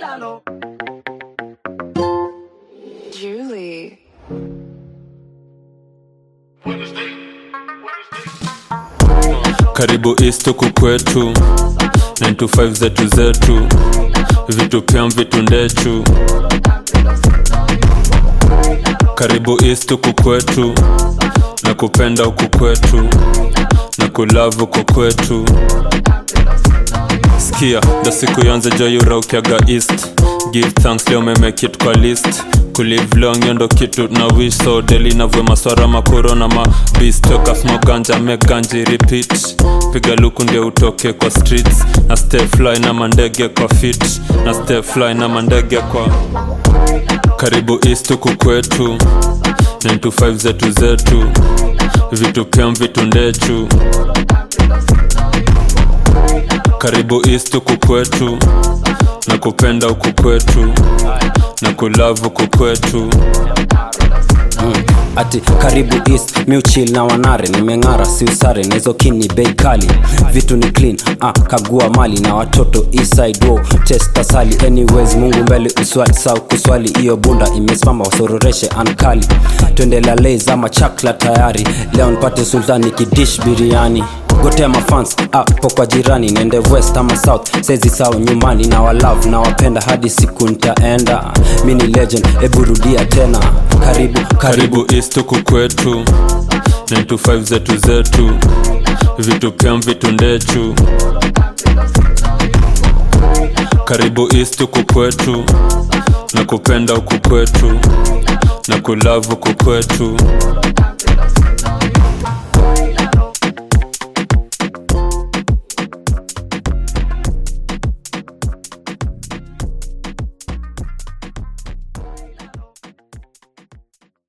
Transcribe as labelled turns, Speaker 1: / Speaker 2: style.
Speaker 1: Julie.
Speaker 2: karibu east huku kwetu 925 zetu zetu vitu pia vitu ndechu karibu east huku kwetu na kupenda huku kwetu na kulavu huku kwetu skia ndo siku yonze joyuraukiaga east give thanks leo memekit kwa list kulive long yo ndo kitu na wish so deli navwe maswara makuro na mabis toka smoganja meganji repeat piga luku ndio utoke kwa streets na stay fly na mandege kwa fit na stay fly na mandege kwa karibu east huku kwetu 925 zetu zetu vitu pia vitu ndechu karibu east huku kwetu na kupenda huku kwetu na kulavu huku kwetu
Speaker 3: ati karibu east miuchil na wanare nimeng'ara si usare na hizo kini bei kali vitu ni clean ah, kagua mali na watoto eastside wo test asali anyways mungu mbele uswali sau kuswali hiyo bunda imesimama wasororeshe ankali twende lalei ama chakla tayari leo nipate sultani kidish biriani gotea mafans apo kwa jirani nende west ama south sezi sao nyumbani na walove na wapenda hadi siku ntaenda mi ni legend eburudia tena karibu karibu
Speaker 2: karibu east huku kwetu 925 zetu zetu vitu pia vitu ndechu karibu east huku kwetu na kupenda huku kwetu na kulavu huku kwetu